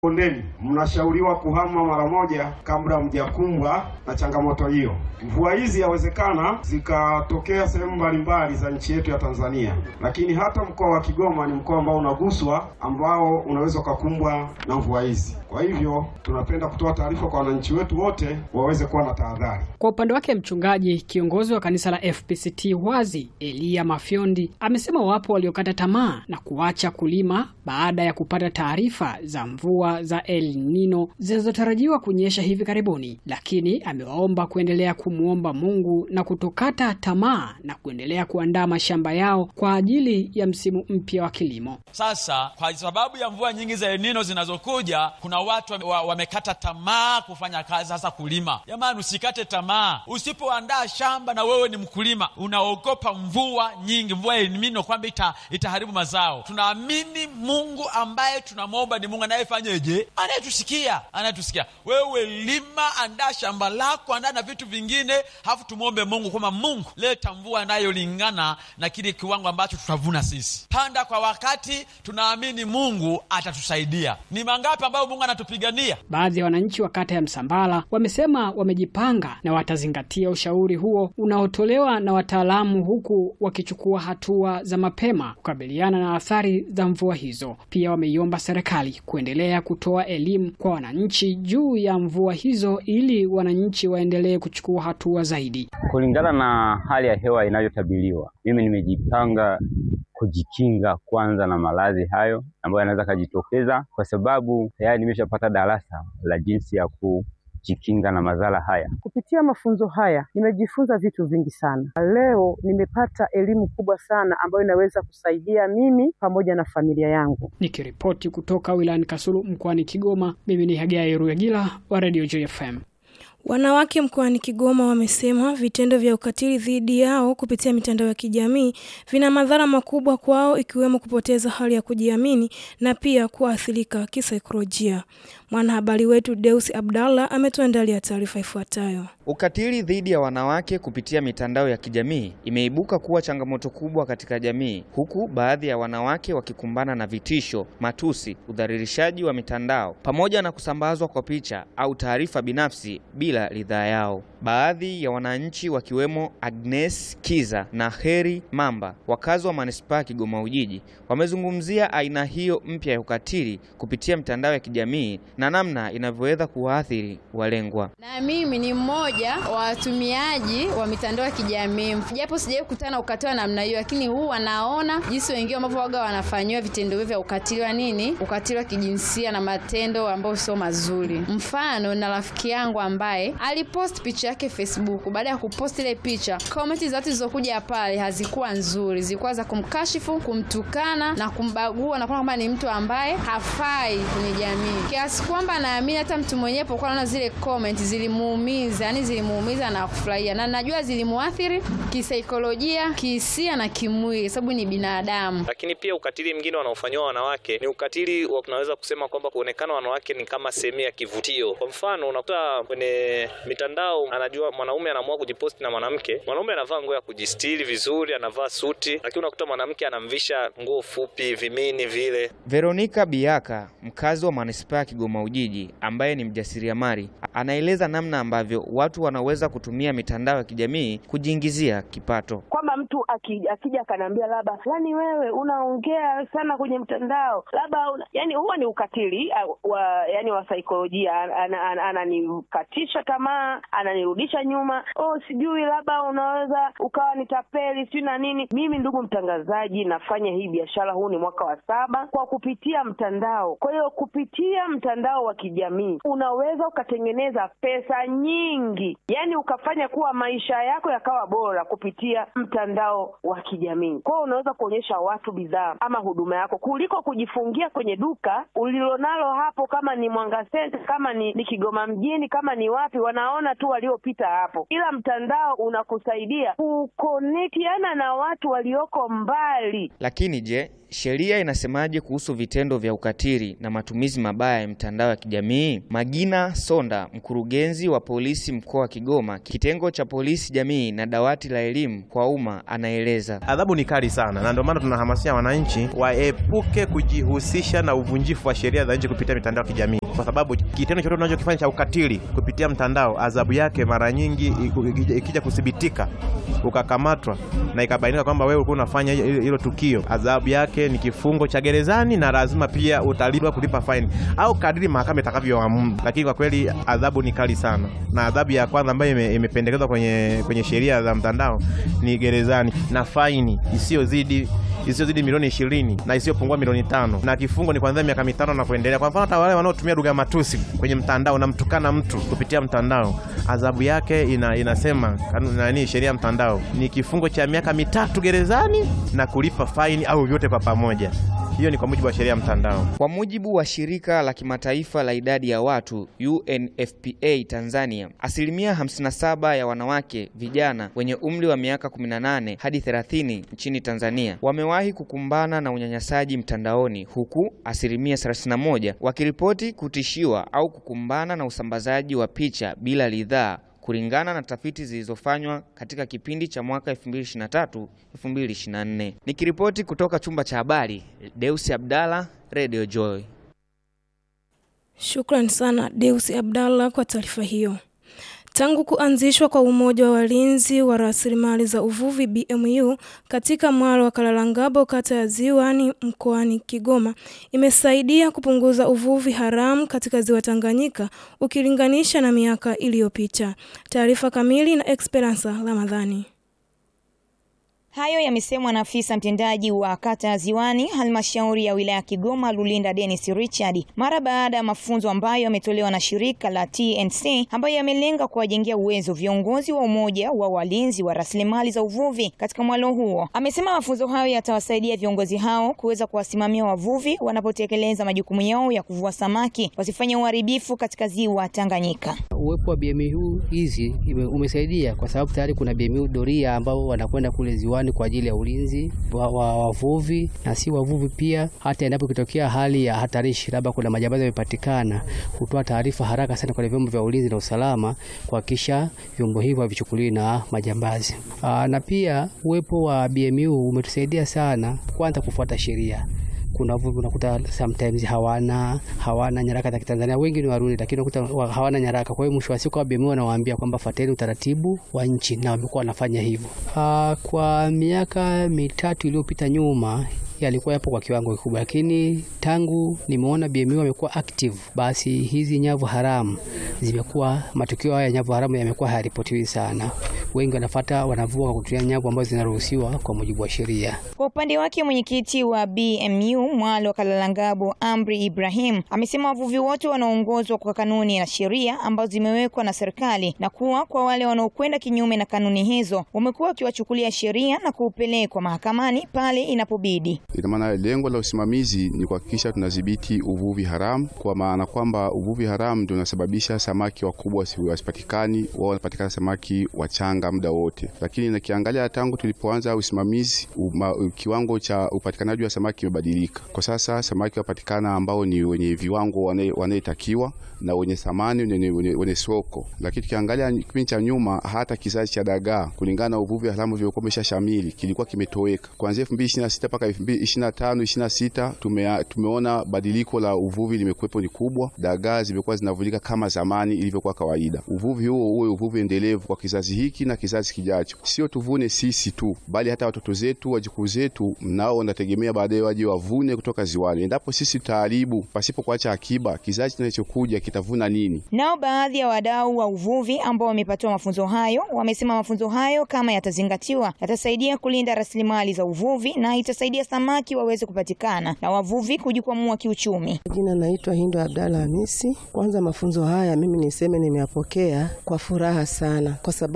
Bondeni mnashauriwa kuhama mara moja kabla mjakumbwa na changamoto hiyo. Mvua hizi yawezekana zikatokea sehemu mbalimbali za nchi yetu ya Tanzania, lakini hata mkoa wa Kigoma ni mkoa ambao unaguswa, ambao unaweza ukakumbwa na mvua hizi. Kwa hivyo tunapenda kutoa taarifa kwa wananchi wetu wote waweze kuwa na tahadhari. Kwa upande wake, mchungaji kiongozi wa kanisa la FPCT Wazi Elia Mafyondi amesema wapo waliokata tamaa na kuacha kulima baada ya kupata taarifa za mvua za El Nino zinazotarajiwa kunyesha hivi karibuni, lakini amewaomba kuendelea kumwomba Mungu na kutokata tamaa na kuendelea kuandaa mashamba yao kwa ajili ya msimu mpya wa kilimo. Sasa kwa sababu ya mvua nyingi za El Nino zinazokuja, kuna watu wamekata wa tamaa kufanya kazi, sasa kulima. Jamani, usikate tamaa. Usipoandaa shamba na wewe ni mkulima, unaogopa mvua nyingi, mvua El Nino kwamba ita, itaharibu mazao. Tunaamini Mungu ambaye tunamwomba ni Mungu anayefanyeje? Anayetusikia, anayetusikia. Wewe lima, andaa shamba lako, andaa na vitu vingine, halafu tumwombe Mungu kwamba Mungu, leta mvua inayolingana na kile kiwango ambacho tutavuna sisi. Panda kwa wakati, tunaamini Mungu atatusaidia. Ni mangapi ambayo Mungu anatupigania? Baadhi ya wananchi wa kata ya Msambala wamesema wamejipanga na watazingatia ushauri huo unaotolewa na wataalamu, huku wakichukua hatua za mapema kukabiliana na athari za mvua hizo. Pia wameiomba serikali kuendelea kutoa elimu kwa wananchi juu ya mvua hizo ili wananchi waendelee kuchukua hatua zaidi. Kulingana na hali ya hewa inayotabiriwa, mimi nimejipanga kujikinga kwanza na maradhi hayo ambayo yanaweza kujitokeza, kwa sababu tayari nimeshapata darasa la jinsi ya kujikinga na madhara haya. Kupitia mafunzo haya nimejifunza vitu vingi sana. Leo nimepata elimu kubwa sana ambayo inaweza kusaidia mimi pamoja na familia yangu. Nikiripoti kutoka wilayani Kasulu mkoani Kigoma, mimi ni Hagai Ruyagila wa Radio JFM. Wanawake mkoani Kigoma wamesema vitendo vya ukatili dhidi yao kupitia mitandao ya kijamii vina madhara makubwa kwao ikiwemo kupoteza hali ya kujiamini na pia kuathirika kisaikolojia. Mwanahabari wetu Deus Abdallah ametuandalia taarifa ifuatayo. Ukatili dhidi ya wanawake kupitia mitandao ya kijamii imeibuka kuwa changamoto kubwa katika jamii, huku baadhi ya wanawake wakikumbana na vitisho, matusi, udhalilishaji wa mitandao pamoja na kusambazwa kwa picha au taarifa binafsi bila ridhaa yao. Baadhi ya wananchi wakiwemo Agnes Kiza na Heri Mamba, wakazi wa manispaa ya Kigoma Ujiji, wamezungumzia aina hiyo mpya ya ukatili kupitia mitandao ya kijamii na namna inavyoweza kuwaathiri walengwa. Na mimi ni mmoja wa watumiaji wa mitandao ya kijamii, japo sijawahi kukutana na ukatili wa namna hiyo, lakini huu wanaona jinsi wengine ambavyo waga wanafanyiwa vitendo hivyo vya ukatili wa nini, ukatili wa kijinsia na matendo ambayo sio mazuri. Mfano, na rafiki yangu ambaye alipost picha yake Facebook. Baada ya kupost ile picha, komenti za watu zilizokuja pale hazikuwa nzuri, zilikuwa za kumkashifu, kumtukana na kumbagua na kuona kwamba ni mtu ambaye hafai kwenye jamii, kiasi kwamba naamini hata mtu mwenyewe pokuwa naona zile comment zilimuumiza, yani zilimuumiza na kufurahia, na najua zilimuathiri kisaikolojia, kihisia na kimwili, sababu ni binadamu. Lakini pia ukatili mwingine wanaofanyiwa wanawake ni ukatili wa tunaweza kusema kwamba kuonekana wanawake ni kama sehemu ya kivutio. Kwa mfano, unakuta kwenye mitandao, anajua mwanaume anaamua kujiposti na mwanamke, mwanaume anavaa nguo ya kujistiri vizuri, anavaa suti, lakini unakuta mwanamke anamvisha nguo fupi, vimini vile. Veronica Biaka, mkazi wa manispaa ya Kigoma Ujiji, ambaye ni mjasiriamali, anaeleza namna ambavyo watu wanaweza kutumia mitandao ya kijamii kujiingizia kipato. Kwamba mtu akija akija akaniambia labda fulani, wewe unaongea sana kwenye mtandao, labda una... yani huwa ni ukatili wa yani wa saikolojia, ananikatisha ana, ana tamaa, ananirudisha nyuma, oh sijui labda unaweza ukawa ni tapeli sijui na nini. Mimi ndugu mtangazaji, nafanya hii biashara, huu ni mwaka wa saba kwa kupitia mtandao. Kwa hiyo kupitia mtandao wa kijamii unaweza ukatengeneza pesa nyingi, yani ukafanya kuwa maisha yako yakawa bora kupitia mtandao wa kijamii. Kwa hiyo unaweza kuonyesha watu bidhaa ama huduma yako kuliko kujifungia kwenye duka ulilonalo hapo, kama ni Mwanga Center, kama ni, ni Kigoma mjini, kama ni wapi, wanaona tu waliopita hapo, ila mtandao unakusaidia kukonektiana na watu walioko mbali. Lakini je, sheria inasemaje kuhusu vitendo vya ukatili na matumizi mabaya ya mitandao ya kijamii? Magina Sonda, mkurugenzi wa polisi mkoa wa Kigoma, kitengo cha polisi jamii na dawati la elimu kwa umma, anaeleza. Adhabu ni kali sana, na ndio maana tunahamasisha wananchi waepuke kujihusisha na uvunjifu wa sheria za nchi kupitia mitandao ya kijamii, kwa sababu kitendo chochote unachokifanya cha ukatili kupitia mtandao, adhabu yake mara nyingi ikija kuthibitika, ukakamatwa na ikabainika kwamba wewe ulikuwa unafanya hilo tukio, adhabu yake ni kifungo cha gerezani na lazima pia utalipwa kulipa faini au kadiri mahakama itakavyoamua. Lakini kwa kweli adhabu ni kali sana, na adhabu ya kwanza ambayo imependekezwa kwenye, kwenye sheria za mtandao ni gerezani na faini isiyozidi isiyozidi milioni ishirini na isiyopungua milioni tano na kifungo ni kuanzia miaka mitano na kuendelea. Kwa mfano hata wale wanaotumia lugha matusi kwenye mtandao, namtukana mtu kupitia mtandao, adhabu yake ina, inasema nani, sheria ya mtandao ni kifungo cha miaka mitatu gerezani na kulipa faini au vyote kwa pamoja. Hiyo ni kwa mujibu wa sheria ya mtandao. Kwa mujibu wa shirika la kimataifa la idadi ya watu UNFPA Tanzania, asilimia 57 ya wanawake vijana wenye umri wa miaka 18 hadi 30 nchini Tanzania wamewahi kukumbana na unyanyasaji mtandaoni, huku asilimia 31 wakiripoti kutishiwa au kukumbana na usambazaji wa picha bila ridhaa kulingana na tafiti zilizofanywa katika kipindi cha mwaka 2023 2024. Nikiripoti kutoka chumba cha habari, Deusi Abdalla, Radio Joy. Shukrani sana Deusi Abdalla kwa taarifa hiyo. Tangu kuanzishwa kwa Umoja wa Walinzi wa Rasilimali za Uvuvi BMU katika mwalo wa Kalalangabo kata ya Ziwani mkoani Kigoma imesaidia kupunguza uvuvi haramu katika ziwa Tanganyika ukilinganisha na miaka iliyopita. Taarifa kamili na Esperanza Ramadhani. Hayo yamesemwa na afisa mtendaji wa kata ya Ziwani halmashauri ya wilaya ya Kigoma Lulinda Dennis Richard mara baada ya mafunzo ambayo yametolewa na shirika la TNC ambayo yamelenga kuwajengea uwezo viongozi wa umoja wa walinzi wa rasilimali za uvuvi katika mwalo huo. Amesema mafunzo hayo yatawasaidia viongozi hao kuweza kuwasimamia wavuvi wanapotekeleza majukumu yao ya kuvua samaki wasifanye uharibifu katika ziwa Tanganyika. Uwepo wa BMU hizi umesaidia kwa sababu tayari kuna BMU doria ambao wanakwenda kule ziwani kwa ajili ya ulinzi wa wavuvi na si wavuvi pia. Hata endapo ikitokea hali ya hatarishi, labda kuna majambazi yamepatikana, hutoa taarifa haraka sana kwa vyombo vya ulinzi na usalama kuhakikisha vyombo hivyo havichukuliwi na majambazi. Aa, na pia uwepo wa BMU umetusaidia sana, kwanza kufuata sheria kuna wavuvi unakuta sometimes hawana hawana nyaraka za Kitanzania, wengi ni Warundi, lakini unakuta hawana nyaraka. Kwa hiyo mwisho wa siku wa BMU wanawaambia kwamba fuateni utaratibu wa nchi, na wamekuwa wanafanya hivyo. Kwa miaka mitatu iliyopita nyuma yalikuwa yapo kwa kiwango kikubwa, lakini tangu nimeona BMU amekuwa active, basi hizi nyavu haramu zimekuwa, matukio haya ya nyavu haramu yamekuwa hayaripotiwi sana. Wengi wanafuata wanavua kwa kutumia nyavu ambazo zinaruhusiwa kwa mujibu wa sheria. Kwa upande wake mwenyekiti wa BMU mwalo Kalalangabo Amri Ibrahim amesema wavuvi wote wanaongozwa kwa kanuni na sheria ambazo zimewekwa na serikali na kuwa kwa wale wanaokwenda kinyume na kanuni hizo wamekuwa wakiwachukulia sheria na kuupelekwa mahakamani pale inapobidi. Ina maana lengo la usimamizi ni kuhakikisha tunadhibiti uvuvi haramu, kwa maana kwamba uvuvi haramu ndio unasababisha samaki wakubwa wasipatikani, wao wanapatikana samaki wachanga muda wote. Lakini nakiangalia tangu tulipoanza usimamizi uma, kiwango cha upatikanaji wa samaki kimebadilika. Kwa sasa samaki wapatikana ambao ni wenye viwango wanayetakiwa na wenye thamani wenye soko. Lakini tukiangalia kipindi cha nyuma, hata kizazi cha dagaa kulingana na uvuvi haramu vilikuwa umeshashamili kilikuwa kimetoweka kuanzia 2026 mpaka 2025 26 tume, tumeona badiliko la uvuvi limekuwepo ni kubwa. Dagaa zimekuwa zinavulika kama zamani ilivyokuwa kawaida. Uvuvi huo uwe uvuvi endelevu kwa kizazi hiki na kizazi kijacho, sio tuvune sisi tu, bali hata watoto zetu, wajukuu zetu, nao wanategemea baadaye waje wavune kutoka ziwani. Endapo sisi tutaharibu pasipo kuacha akiba, kizazi kinachokuja kitavuna nini? Nao baadhi ya wadau wa uvuvi ambao wamepatiwa mafunzo hayo wamesema mafunzo hayo kama yatazingatiwa, yatasaidia kulinda rasilimali za uvuvi na itasaidia samaki waweze kupatikana na wavuvi kujikwamua kiuchumi. Jina naitwa Hindu Abdalla Hamisi. Kwanza mafunzo haya mimi niseme nimeyapokea kwa furaha sana, kwa sababu nikia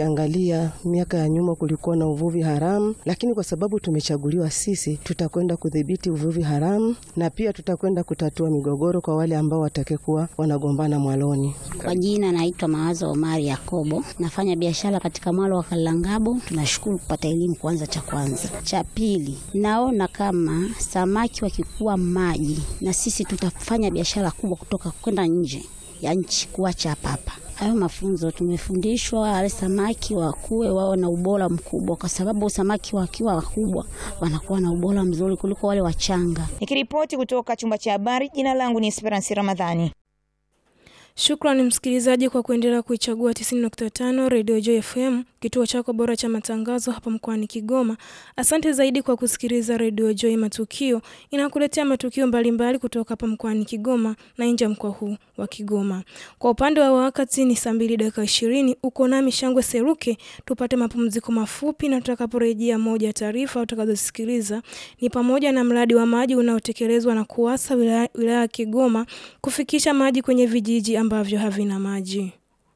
Ukiangalia miaka ya nyuma kulikuwa na uvuvi haramu, lakini kwa sababu tumechaguliwa sisi, tutakwenda kudhibiti uvuvi haramu na pia tutakwenda kutatua migogoro kwa wale ambao watakekuwa wanagombana mwaloni. Kwa jina naitwa Mawazo Omari Yakobo, nafanya biashara katika mwalo wa Kalangabo. Tunashukuru kupata elimu kwanza, cha kwanza. Cha pili, naona kama samaki wakikuwa maji, na sisi tutafanya biashara kubwa kutoka kwenda nje ya nchi, kuacha hapa hapa. Hayo mafunzo tumefundishwa, wale samaki wakuwe wao na ubora mkubwa, kwa sababu samaki wakiwa wakubwa wanakuwa na ubora mzuri kuliko wale wachanga. Nikiripoti kutoka chumba cha habari, jina langu ni Esperance Ramadhani. Shukrani msikilizaji kwa kuendelea kuichagua 90.5 Radio Joy FM, kituo chako bora cha matangazo hapa mkoani Kigoma. Asante zaidi kwa kusikiliza Radio Joy Matukio, inakuletea matukio mbalimbali kutoka hapa mkoani Kigoma na nje ya mkoa huu wa Kigoma. Kwa upande wa wakati ni saa mbili dakika ishirini. Uko nami Shangwe Seruke, tupate mapumziko mafupi, na tutakaporejea, moja ya taarifa utakazosikiliza ni pamoja na mradi wa maji unaotekelezwa na KUWASA wilaya wilaya ya Kigoma kufikisha maji kwenye vijiji ambavyo havina maji.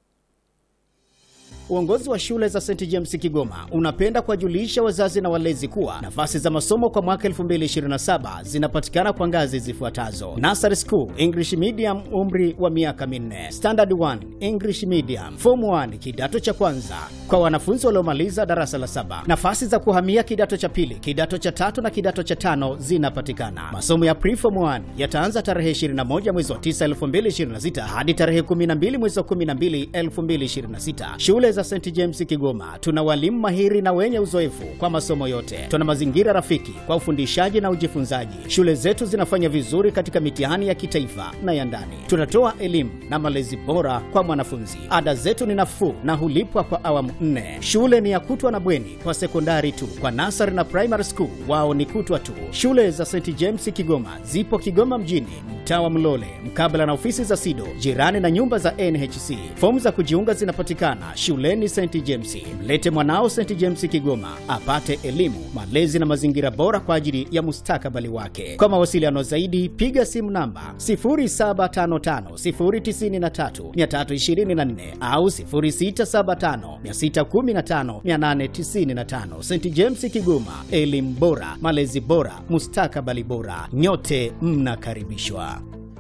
Uongozi wa shule za St James Kigoma unapenda kuwajulisha wazazi na walezi kuwa nafasi za masomo kwa mwaka 2027 zinapatikana kwa ngazi zifuatazo: Nursery School English Medium, umri wa miaka minne; Standard 1 English Medium; Form 1 kidato cha kwanza kwa wanafunzi waliomaliza darasa la saba. Nafasi za kuhamia kidato cha pili, kidato cha tatu na kidato cha tano zinapatikana. Masomo ya Preform 1 yataanza tarehe 21 mwezi wa 9 2026 hadi tarehe 12 mwezi wa 12 2026. Shule za St James Kigoma tuna walimu mahiri na wenye uzoefu kwa masomo yote. Tuna mazingira rafiki kwa ufundishaji na ujifunzaji. Shule zetu zinafanya vizuri katika mitihani ya kitaifa na ya ndani. Tunatoa elimu na malezi bora kwa mwanafunzi. Ada zetu ni nafuu na hulipwa kwa awamu nne. Shule ni ya kutwa na bweni kwa sekondari tu. Kwa nasari na primary school wao ni kutwa tu. Shule za St James Kigoma zipo Kigoma mjini, mtaa wa Mlole, mkabala na ofisi za SIDO, jirani na nyumba za NHC. Fomu za kujiunga zinapatikana shuleni St James. Mlete mwanao St James Kigoma apate elimu, malezi na mazingira bora kwa ajili ya mustakabali wake. Kwa mawasiliano zaidi, piga simu namba 0755093324 au 0675615895. St James Kigoma, elimu bora, malezi bora, mustakabali bora. Nyote mnakaribishwa.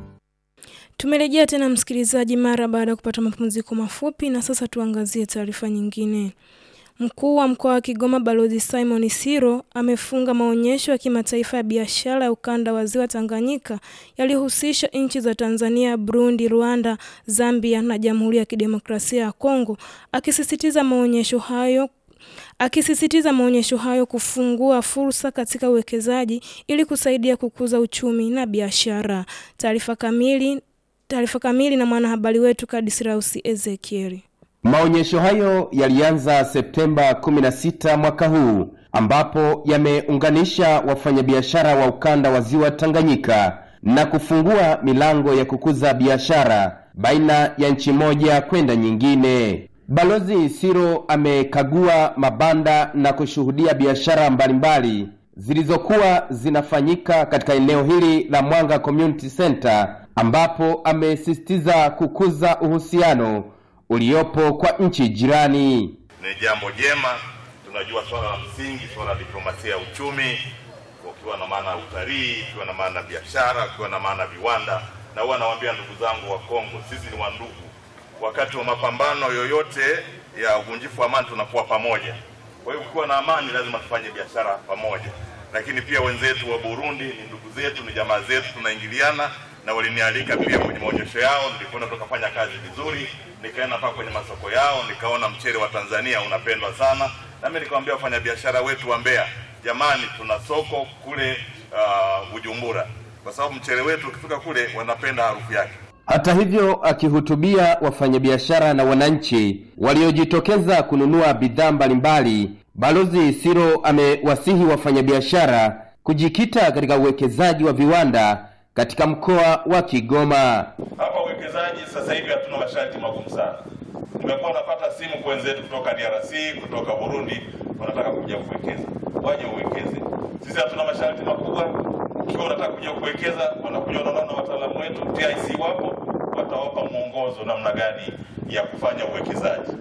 Tumerejea tena msikilizaji, mara baada ya kupata mapumziko mafupi, na sasa tuangazie taarifa nyingine. Mkuu wa mkoa wa Kigoma Balozi Simon Siro amefunga maonyesho ya kimataifa ya biashara ya ukanda wa ziwa Tanganyika yaliyohusisha nchi za Tanzania, Burundi, Rwanda, Zambia na Jamhuri ya Kidemokrasia ya Kongo, akisisitiza maonyesho hayo akisisitiza maonyesho hayo kufungua fursa katika uwekezaji ili kusaidia kukuza uchumi na biashara. Taarifa kamili taarifa kamili na mwanahabari wetu Kadisrausi Ezekieli. Maonyesho hayo yalianza Septemba 16 mwaka huu ambapo yameunganisha wafanyabiashara wa ukanda wa ziwa Tanganyika na kufungua milango ya kukuza biashara baina ya nchi moja kwenda nyingine. Balozi Siro amekagua mabanda na kushuhudia biashara mbalimbali zilizokuwa zinafanyika katika eneo hili la Mwanga Community Center ambapo amesisitiza kukuza uhusiano uliopo kwa nchi jirani. Ni jambo jema. Tunajua swala la msingi, swala la diplomasia ya uchumi, ukiwa na maana ya utalii, ukiwa na maana ya biashara, ukiwa na maana ya viwanda. Na huwa nawaambia ndugu zangu wa Kongo, sisi ni wandugu. Wakati wa mapambano yoyote ya uvunjifu wa amani tunakuwa pamoja. Kwa hiyo ukiwa na amani, lazima tufanye biashara pamoja. Lakini pia wenzetu wa Burundi ni ndugu zetu, ni jamaa zetu, tunaingiliana na walinialika pia kwenye maonyesho yao. Nilikwenda tukafanya kazi vizuri, nikaenda mpaka kwenye masoko yao, nikaona mchele wa Tanzania unapendwa sana, na mimi nikamwambia wafanyabiashara wetu wa Mbeya, jamani, tuna soko kule uh, Bujumbura, kwa sababu mchele wetu ukifika kule wanapenda harufu yake. Hata hivyo, akihutubia wafanyabiashara na wananchi waliojitokeza kununua bidhaa mbalimbali, Balozi Siro amewasihi wafanyabiashara kujikita katika uwekezaji wa viwanda katika mkoa wa Kigoma. Hapa uwekezaji sasa hivi hatuna masharti magumu sana. Nimekuwa napata simu kwa wenzetu kutoka DRC, kutoka Burundi, wanataka kuja kuwekeza, waje uwekeze. Sisi hatuna masharti makubwa. Ukiwa unataka kuja kuwekeza, wanakuja wanaona na wataalamu wetu TIC wapo, watawapa mwongozo namna gani ya kufanya uwekezaji.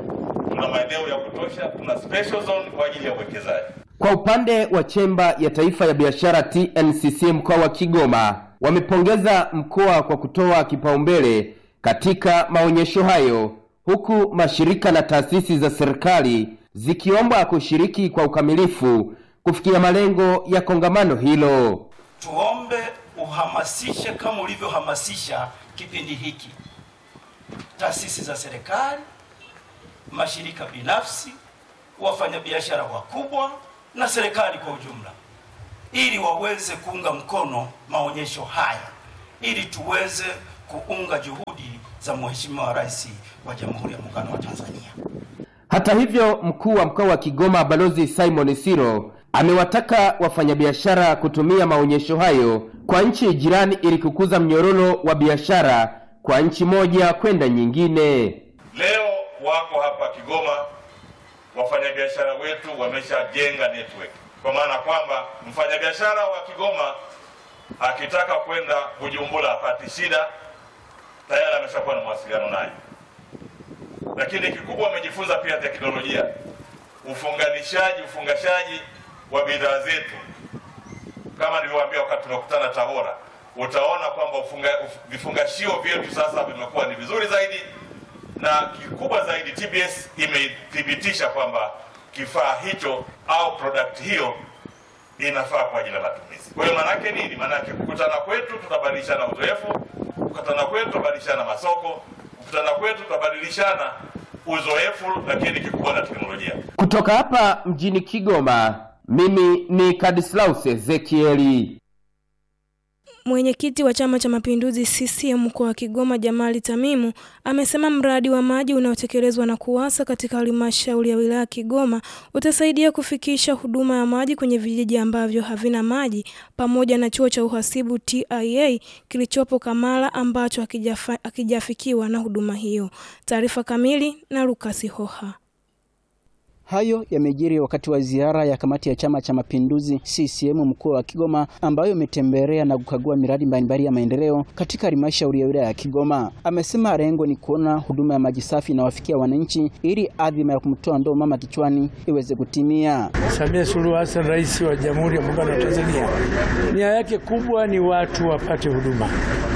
tuna maeneo ya kutosha, tuna special zone kwa ajili ya uwekezaji. Kwa upande wa Chemba ya Taifa ya Biashara TNCC mkoa wa Kigoma, wamepongeza mkoa kwa kutoa kipaumbele katika maonyesho hayo, huku mashirika na taasisi za serikali zikiomba kushiriki kwa ukamilifu kufikia malengo ya kongamano hilo. Tuombe uhamasishe kama ulivyohamasisha kipindi hiki, taasisi za serikali, mashirika binafsi, wafanyabiashara wakubwa na serikali kwa ujumla, ili waweze kuunga mkono maonyesho haya, ili tuweze kuunga juhudi za Mheshimiwa Rais wa Jamhuri ya Muungano wa Tanzania. Hata hivyo, mkuu wa mkoa wa Kigoma Balozi Simon Siro amewataka wafanyabiashara kutumia maonyesho hayo kwa nchi jirani ili kukuza mnyororo wa biashara kwa nchi moja kwenda nyingine. Leo wako hapa Kigoma, wafanyabiashara wetu wameshajenga network, kwa maana kwamba mfanyabiashara wa Kigoma akitaka kwenda Bujumbura apati shida, tayari ameshakuwa na mawasiliano naye. Lakini kikubwa amejifunza pia teknolojia, ufunganishaji, ufungashaji wa bidhaa zetu. Kama nilivyowaambia wakati tunakutana Tabora, utaona kwamba ufunga, uf- vifungashio vyetu sasa vimekuwa ni vizuri zaidi, na kikubwa zaidi TBS imethibitisha kwamba kifaa hicho au product hiyo inafaa kwa ajili ya matumizi. Kwa hiyo maanake nini? Maanake kukutana kwetu tutabadilishana uzoefu, kukutana kwetu tutabadilishana masoko, kukutana kwetu tutabadilishana uzoefu, lakini kikubwa na teknolojia. Kutoka hapa mjini Kigoma, mimi ni Kadislaus Ezekieli. Mwenyekiti wa Chama cha Mapinduzi CCM mkoa wa Kigoma Jamali Tamimu amesema mradi wa maji unaotekelezwa na KUWASA katika halmashauri ya wilaya ya Kigoma utasaidia kufikisha huduma ya maji kwenye vijiji ambavyo havina maji pamoja na chuo cha uhasibu TIA kilichopo Kamala ambacho hakijafa- hakijafikiwa na huduma hiyo. Taarifa kamili na Lukasi Hoha. Hayo yamejiri wakati wa ziara ya kamati ya Chama cha Mapinduzi CCM mkoa wa Kigoma ambayo imetembelea na kukagua miradi mbalimbali ya maendeleo katika halmashauri ya wilaya ya Kigoma. Amesema lengo ni kuona huduma ya maji safi inawafikia wananchi ili adhima ya kumtoa ndoo mama kichwani iweze kutimia. Samia Suluhu Hassan, rais wa Jamhuri ya Muungano wa Tanzania, nia yake kubwa ni watu wapate huduma,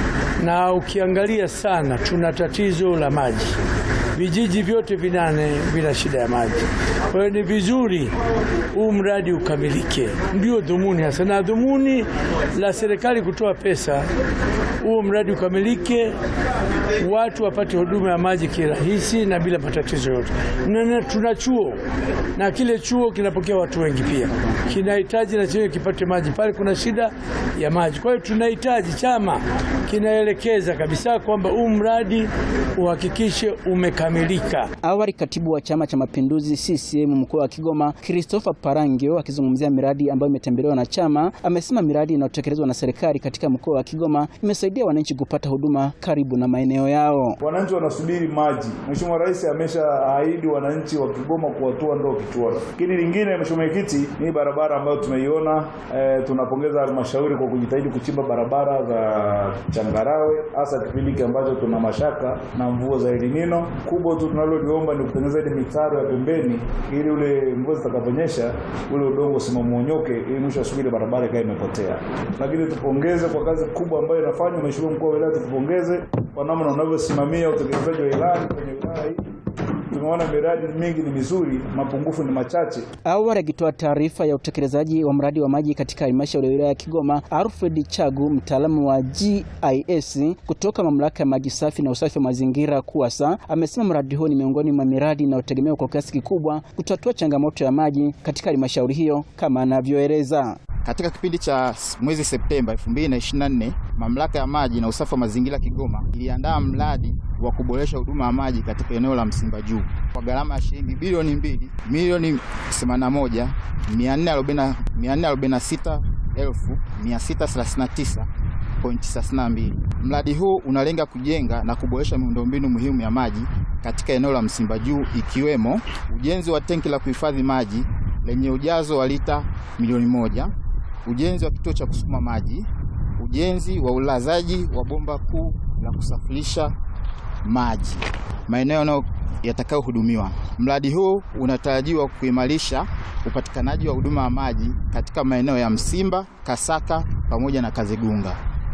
na ukiangalia sana, tuna tatizo la maji. Vijiji vyote vinane vina shida ya maji. Kwa hiyo ni vizuri huu mradi ukamilike, ndio dhumuni hasa, na dhumuni la serikali kutoa pesa, huu mradi ukamilike, watu wapate huduma ya maji kirahisi na bila matatizo yote. Na na tuna chuo na kile chuo kinapokea watu wengi pia, kinahitaji na chenyewe kipate maji pale, kuna shida ya maji. Kwa hiyo tunahitaji, chama kinaelekeza kabisa kwamba huu mradi uhakikishe umekamilika. Awali katibu wa Chama cha Mapinduzi CCM mkoa wa Kigoma Christopher Parangio akizungumzia miradi ambayo imetembelewa na chama amesema miradi inayotekelezwa na serikali katika mkoa wa Kigoma imesaidia wananchi kupata huduma karibu na maeneo yao. Wananchi wanasubiri maji. Mheshimiwa Rais ameshaahidi wananchi wa Kigoma kuwatua ndoo kichwani. Lakini lingine, Mheshimiwa Mwenyekiti, ni barabara ambayo tumeiona. E, tunapongeza halmashauri kwa kujitahidi kuchimba barabara za changarawe, hasa kipindi hiki ambacho tuna mashaka na mvua za El Nino. Kubwa tu tunaloliomba ni kutengeneza ile mitaro ya pembeni, ili ule mvua zitakaponyesha ule udongo usimamonyoke, ili mwisho wa siku ile barabara ikae imepotea. Lakini tupongeze kwa kazi kubwa ambayo inafanywa. Mheshimiwa mkuu wa wilaya, tukupongeze kwa namna unavyosimamia utekelezaji wa ilani kwenye wilaya hii. Tumeona miradi mingi ni mizuri, mapungufu ni machache. Awali akitoa taarifa ya utekelezaji wa mradi wa maji katika halmashauri ya wilaya ya Kigoma, Alfred Chagu, mtaalamu wa GIS kutoka mamlaka ya maji safi na usafi wa mazingira KUWASA, amesema mradi huo ni miongoni mwa miradi inayotegemewa kwa kiasi kikubwa kutatua changamoto ya maji katika halmashauri hiyo kama anavyoeleza. Katika kipindi cha mwezi Septemba 2024 mamlaka ya maji na usafi wa mazingira Kigoma iliandaa mradi wa kuboresha huduma ya maji katika eneo la Msimba Juu kwa gharama ya shilingi bilioni mbili milioni 81 446 elfu 639 32. Mradi huu unalenga kujenga na kuboresha miundombinu muhimu ya maji katika eneo la Msimba Juu ikiwemo ujenzi wa tenki la kuhifadhi maji lenye ujazo wa lita milioni moja, ujenzi wa kituo cha kusukuma maji, ujenzi wa ulazaji wa bomba kuu la kusafirisha maji. Maeneo yatakayohudumiwa. Mradi huu unatarajiwa kuimarisha upatikanaji wa huduma ya maji katika maeneo ya Msimba, Kasaka pamoja na Kazegunga.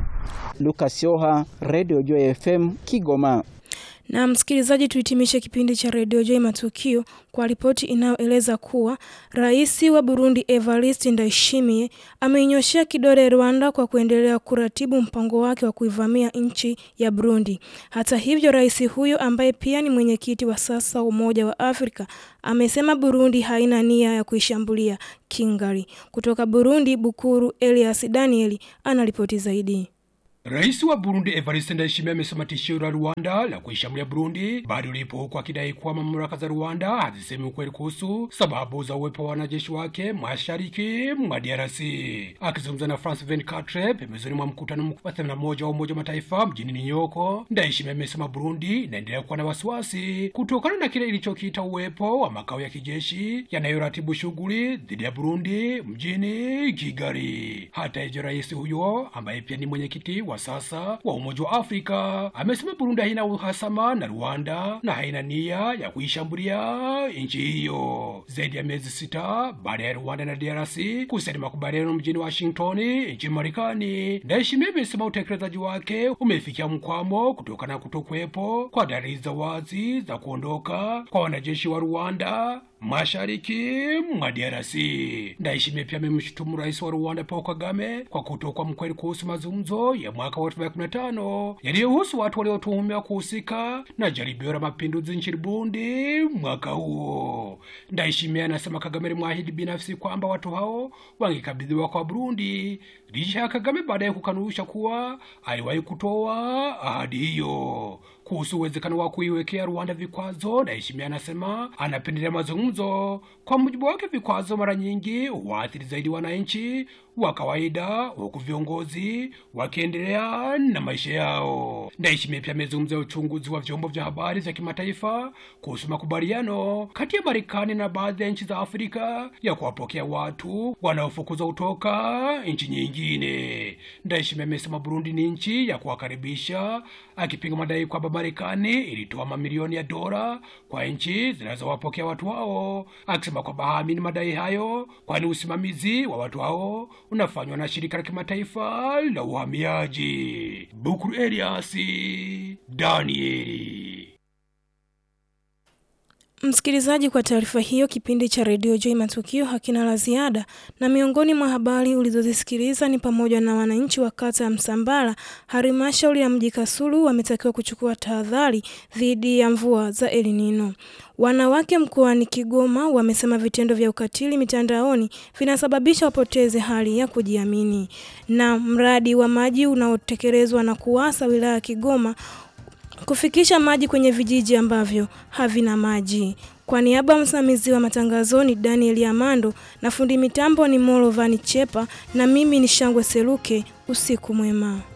Lucas Yoha, Radio Joy FM, Kigoma. Na msikilizaji, tuhitimishe kipindi cha redio Joy Matukio kwa ripoti inayoeleza kuwa rais wa Burundi Evariste Ndayishimiye ameinyoshea kidole Rwanda kwa kuendelea kuratibu mpango wake wa kuivamia nchi ya Burundi. Hata hivyo, rais huyo ambaye pia ni mwenyekiti wa sasa wa Umoja wa Afrika amesema Burundi haina nia ya kuishambulia Kigali. Kutoka Burundi, Bukuru Elias Danieli anaripoti zaidi. Rais wa Burundi Evariste Ndayishimiye amesema tishio la Rwanda la kuishambulia Burundi bado lipo huku akidai kuwa mamlaka za Rwanda hazisemi ukweli kuhusu sababu za uwepo wa wanajeshi wake mashariki mwa DRC. Akizungumza na France 24 pembezoni mwa mkutano wa 81 wa Umoja wa Mataifa mjini New York, Ndayishimiye amesema Burundi inaendelea kuwa na wasiwasi kutokana na kile ilichokiita uwepo wa makao ya kijeshi yanayoratibu shughuli dhidi ya Burundi mjini Kigali. Hata hivyo, rais huyo ambaye pia ni mwenyekiti wa sasa wa Umoja wa Afrika amesema Burundi haina uhasama na Rwanda na haina nia ya kuishambulia nchi hiyo. Zaidi ya miezi sita baada ya Rwanda na DRC kusaini makubaliano mjini Washington nchini Marekani, Ndayishimiye amesema utekelezaji wake umefikia mkwamo kutokana na kutokuwepo kwa dalili za wazi za kuondoka kwa wanajeshi wa Rwanda mashariki mwa DRC. Ndayishimiye pia amemshutumu rais wa Rwanda Paul Kagame kwa kutokuwa mkweli kuhusu mazungumzo ya mwaka wa 2015 yaliyohusu watu waliotuhumiwa kuhusika na jaribio la mapinduzi nchini Burundi mwaka huo. Ndayishimiye anasema Kagame alimwahidi binafsi kwamba watu hao wangekabidhiwa kwa Burundi, licha ya Kagame baadaye kukanusha kuwa aliwahi kutoa ahadi hiyo. Kuhusu uwezekano wa kuiwekea Rwanda vikwazo, Ndayishimiye anasema anapendelea mazungumzo. Kwa mujibu wake, vikwazo mara nyingi huathiri zaidi wananchi wa kawaida, huku viongozi wakiendelea na maisha yao. Ndayishimiye pia amezungumzia uchunguzi wa vyombo vya habari vya kimataifa kuhusu makubaliano kati ya Marekani na baadhi ya nchi za Afrika ya kuwapokea watu wanaofukuzwa kutoka nchi nyingine. Ndayishimiye amesema Burundi ni nchi ya kuwakaribisha, akipinga madai kwamba Marekani ilitoa mamilioni ya dola kwa nchi zinazowapokea watu hao, akisema kwamba haamini madai hayo, kwani usimamizi wa watu hao unafanywa na shirika la kimataifa la uhamiaji. Bukuru Elias Danieli. Msikilizaji, kwa taarifa hiyo, kipindi cha redio Joy Matukio hakina la ziada, na miongoni mwa habari ulizozisikiliza ni pamoja na wananchi wa kata ya Msambala, halmashauri ya mji Kasulu wametakiwa kuchukua tahadhari dhidi ya mvua za El Nino. Wanawake mkoani Kigoma wamesema vitendo vya ukatili mitandaoni vinasababisha wapoteze hali ya kujiamini. Na mradi wa maji unaotekelezwa na KUWASA wilaya ya Kigoma kufikisha maji kwenye vijiji ambavyo havina maji. Kwa niaba ya msimamizi wa matangazo ni Daniel Amando na fundi mitambo ni Molovani Chepa na mimi ni Shangwe Seluke. Usiku mwema.